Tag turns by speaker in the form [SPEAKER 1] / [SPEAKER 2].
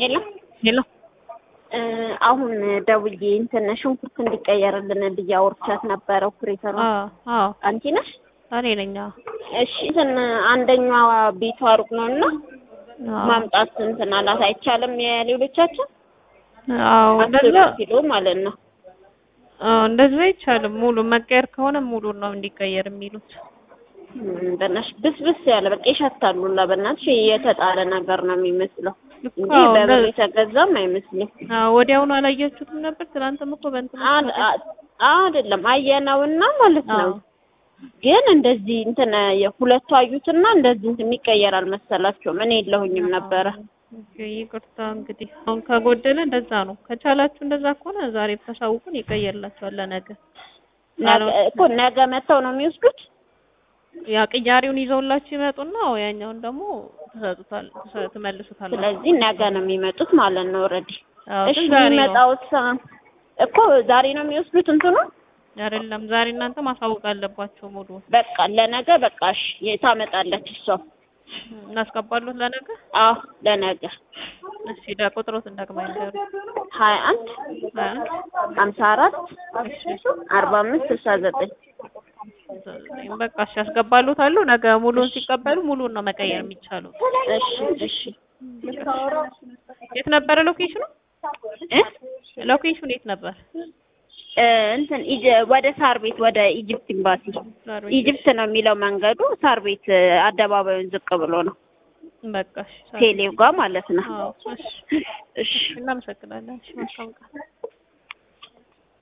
[SPEAKER 1] የለም
[SPEAKER 2] ሄሎ
[SPEAKER 1] አሁን ደውዬ እንትን ሽንኩርት እንዲቀየርልን ብዬ አውርቻት ነበረ። ኦፕሬተሯ
[SPEAKER 2] አዎ አዎ
[SPEAKER 1] አንቺ ነሽ?
[SPEAKER 2] እኔ ነኝ። አዎ
[SPEAKER 1] እሺ እንትን አንደኛዋ ቤቷ ሩቅ ነው እና
[SPEAKER 2] አዎ
[SPEAKER 1] ማምጣት እንትን አላት አይቻልም። የሌሎቻችን
[SPEAKER 2] አዎ
[SPEAKER 1] አስር
[SPEAKER 2] እንደዛ
[SPEAKER 1] ኪሎ ማለት ነው።
[SPEAKER 2] አዎ እንደዛ አይቻልም። ሙሉ መቀየር ከሆነ ሙሉ ነው እንዲቀየር የሚሉት።
[SPEAKER 1] እም፣ በእናትሽ ብስብስ ያለ በቃ ይሸታሉ። ሁላ በእናትሽ የተጣለ ነገር ነው የሚመስለው
[SPEAKER 2] እኮ
[SPEAKER 1] እንጂ
[SPEAKER 2] አዎ፣
[SPEAKER 1] በብር
[SPEAKER 2] እንደ-
[SPEAKER 1] የተገዛም አይመስልም።
[SPEAKER 2] አዎ ወዲያውኑ አላያችሁትም ነበር? ትናንትም እኮ በእንትን
[SPEAKER 1] አ- አ- አይደለም አየነውና ማለት ነው
[SPEAKER 2] አዎ
[SPEAKER 1] ግን እንደዚህ እንትን የሁለቱ አዩትና እንደዚህ እንትን የሚቀየር አልመሰላቸውም። እኔ የለሁኝም ነበረ።
[SPEAKER 2] ኦኬ፣ ይቅርታ እንግዲህ አሁን ከጎደለ እንደዛ ነው። ከቻላችሁ እንደዛ ከሆነ ዛሬ ብታሳውቁን ይቀየርላችኋል ለነገ።
[SPEAKER 1] ነገ እኮ ነገ መተው ነው የሚወስዱት።
[SPEAKER 2] ያ ቅያሬውን ይዘውላችሁ ይመጡና ያኛውን ደግሞ ትሰጡታል ትሰ- ትመልሱታል።
[SPEAKER 1] ስለዚህ ነገ ነው የሚመጡት ማለት ነው። ኦልሬዲ
[SPEAKER 2] አዎ
[SPEAKER 1] እሺ
[SPEAKER 2] ግን ዛሬ ነው
[SPEAKER 1] የሚመጣው እኮ ዛሬ ነው የሚወስዱት እንትኑ
[SPEAKER 2] አይደለም። ዛሬ እናንተ ማሳወቅ አለባቸው ሙሉ
[SPEAKER 1] በቃ ለነገ በቃ እሺ የታመጣለች እሷ
[SPEAKER 2] እናስገባሉት ለነገ።
[SPEAKER 1] አዎ ለነገ
[SPEAKER 2] እሺ ዳ ቁጥሮት እንደግማ ይንገሩ።
[SPEAKER 1] ሀያ አንድ
[SPEAKER 2] ሀያ አንድ
[SPEAKER 1] ሀምሳ አራት
[SPEAKER 2] እሺ
[SPEAKER 1] አርባ አምስት ስልሳ ዘጠኝ
[SPEAKER 2] ዘጠኝ በቃ እሺ ያስገባሉታሉ። ነገ ሙሉን ሲቀበሉ ሙሉን ነው መቀየር የሚቻለው።
[SPEAKER 1] እሺ እሺ
[SPEAKER 2] የት ነበረ ሎኬሽኑ?
[SPEAKER 1] እ
[SPEAKER 2] ሎኬሽኑ የት ነበር?
[SPEAKER 1] እ እንትን ኢጅ- ወደ ሳር ቤት ወደ ኢጅፕት ኤምባሲ
[SPEAKER 2] ዛሬ
[SPEAKER 1] ኢጅፕት ነው የሚለው መንገዱ። ሳር ቤት እ፣ አደባባዩን ዝቅ ብሎ ነው
[SPEAKER 2] በቃ እሺ
[SPEAKER 1] ቴሌው ጋር ማለት ነው።
[SPEAKER 2] አዎ እሺ
[SPEAKER 1] እሺ
[SPEAKER 2] እናመሰግናለን። እሺ መልካም ቀን